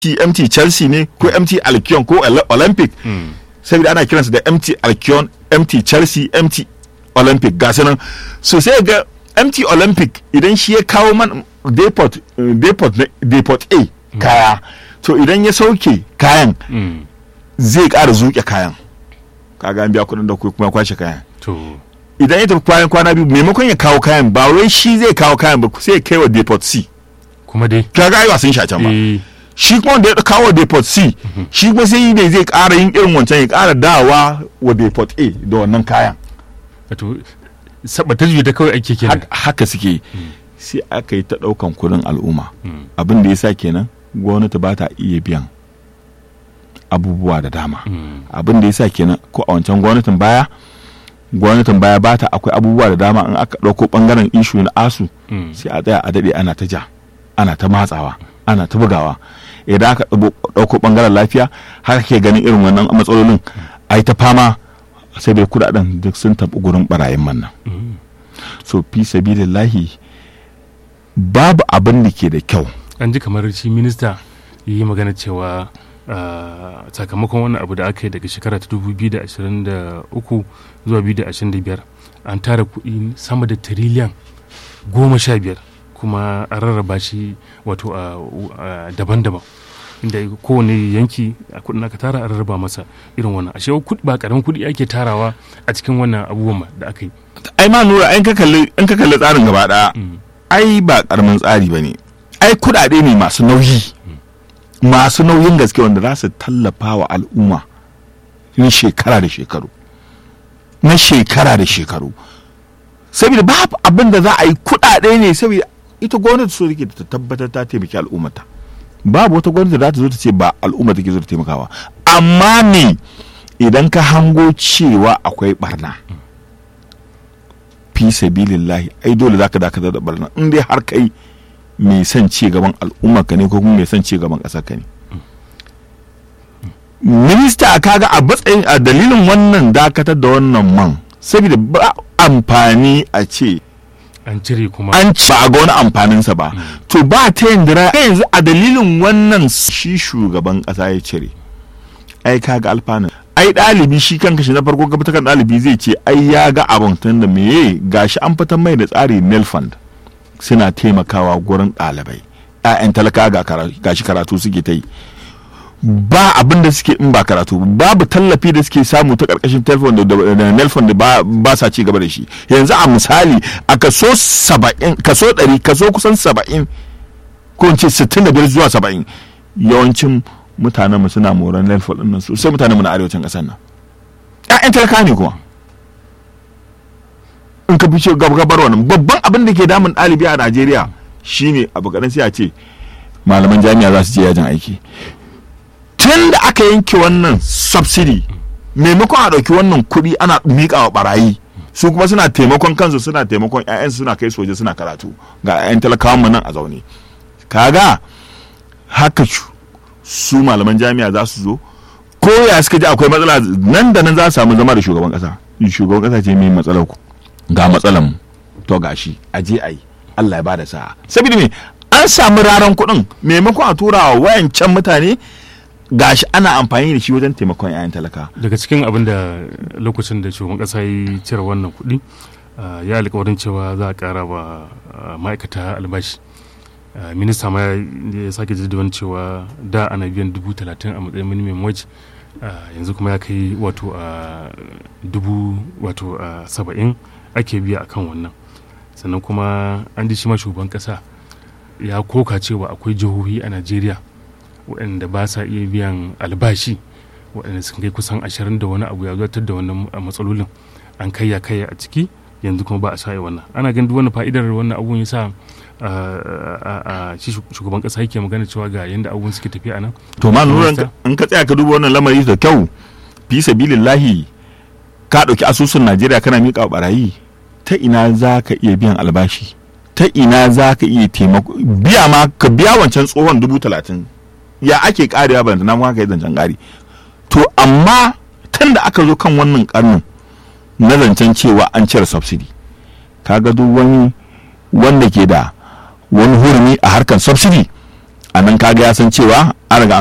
mt chelsea ne ko mt alkion ko olympic saboda ana kiransu da mt alkion mt chelsea mt olympic ga nan so sai ga mt olympic idan shi ya kawo man depot depot depot a kaya to idan ya sauke kayan zai ƙara zuke kayan kaga an biya kuɗin da kuma kwashe kayan idan ya tafi kwanan kwana biyu maimakon ya kawo kayan ba wai shi zai kawo kayan ba sai ya kai wa depot c kuma dai kaga ai wasan shi a can ba shi kuma da ya kawo depot c shi kuma sai ne zai ƙara yin irin wancan ya ƙara dawa wa depot a da wannan kayan wato sabata da kawai ake kenan haka suke sai aka yi ta ɗaukan kuɗin al'umma abin da ya sa kenan gwamnati ba ta iya biyan abubuwa da dama abin da ya sa kenan ko a wancan gwamnatin baya gwamnatin baya ba ta akwai abubuwa da dama in aka ɗauko ɓangaren ishu na asu sai a tsaya a daɗe ana ta ja ana ta matsawa ana ta bugawa idan aka ɗauko ɓangaren lafiya haka ke ganin irin wannan matsalolin ai ta fama sai dai kudaden duk sun tafi gurin barayin man nan so fi sabilillahi babu abin da ke da kyau an ji kamar shi minista yi magana cewa sakamakon wannan abu da aka yi daga shekara ta 2023 zuwa 2025 an tara kuɗi sama da tiriliyan goma sha biyar kuma an rarraba shi wato daban-daban inda kowane yanki a kudin aka tara a rarraba masa irin wannan ashe ba karamin kudi ake tarawa a cikin wannan abubuwan da aka yi ai ma nura in ka kalli in ka kalli tsarin gaba daya ai ba karamin tsari bane ai kudade ne masu nauyi masu nauyin gaske wanda za su tallafa wa al'umma na shekara da shekaru na shekara da shekaru saboda babu abin da za a yi kudade ne saboda ita gwamnati so take ta tabbatar ta taimaki al'ummata babu wata gwamnati da za ta zo ta ce ba al'umma take zo ta taimakawa amma ne idan ka hango cewa akwai barna fi sabilillahi ai dole zaka dakatar da barna in dai har kai mai son ci gaban al'umma ka ne ko kuma mai son ci gaban ƙasar ka ne minista kaga a matsayin a dalilin wannan dakatar da wannan man saboda ba amfani a ce an cire kuma an ci ba ga wani amfaninsa ba to ba ta yin dira yanzu a dalilin wannan shi shugaban kasa ya cire ai kaga alfanun ai ɗalibi shi kanka shi na farko gaba kan ɗalibi zai ce ai ya ga abin tun da meye gashi an fitar mai da tsari nelfund suna taimakawa gurin ɗalibai 'ya'yan talaka gashi karatu suke ta yi ba abin da suke in ba karatu babu tallafi da suke samu ta karkashin telefon da nelfon da ba sa ci gaba da shi yanzu a misali a kaso saba'in kaso ɗari kaso kusan saba'in ko in ce sittin da biyar zuwa saba'in yawancin mutanen mu suna moran nelfon ɗin nan sosai mutanen mu na arewacin ƙasar nan ƴaƴan talaka ne kuma in ka fice gabar wannan babban abin da ke damun ɗalibi a najeriya shine abu kaɗan sai a ce malaman jami'a za su je yajin aiki tun da aka yanke wannan subsidy maimakon a ɗauki wannan kuɗi ana miƙa wa ɓarayi su kuma suna taimakon kansu suna taimakon 'ya'yansu suna kai soja suna karatu ga 'ya'yan talakawan mu nan a zaune kaga haka su malaman jami'a za su zo ko ya suka ji akwai matsala nan da nan za su samu zama da shugaban ƙasa shugaban ƙasa ce mai matsalar ku ga matsalar mu to gashi a je a yi Allah ya bada sa'a saboda me an samu raran kuɗin maimakon a tura wa wayancan mutane gashi ana amfani da shi wajen taimakon 'ya'yan talaka daga cikin abin da lokacin da shugaban kasa ya cire wannan kuɗi ya alkawarin cewa za a ƙara wa ma'aikata albashi minista ma ya sake jaddawan cewa da ana biyan dubu talatin a matsayin minimum wage yanzu kuma ya kai wato dubu wato saba'in ake biya akan wannan sannan kuma an ji shi ma shugaban kasa ya koka cewa akwai jihohi a najeriya waɗanda ba sa iya biyan albashi waɗanda sun kai kusan ashirin da wani abu ya zartar da wannan matsalolin an kayya kayya a ciki yanzu kuma ba a sa wannan ana ganin duk wani fa'idar wannan abun ya sa shi shugaban kasa yake magana cewa ga yanda abubuwan suke tafiya nan to ma nura in ka tsaya ka duba wannan lamari da kyau fi sabilillahi ka ɗauki asusun najeriya kana miƙa barayi ta ina za ka iya biyan albashi ta ina za ka iya taimako biya ma ka biya wancan tsohon dubu talatin ya ake karewa ba na haka yi zancen kari to amma tun da aka zo kan wannan karnin na zancen cewa an cire subsidy kaga duk wani wanda ke da wani hurumi a harkar subsidy a nan kaga ya san cewa an riga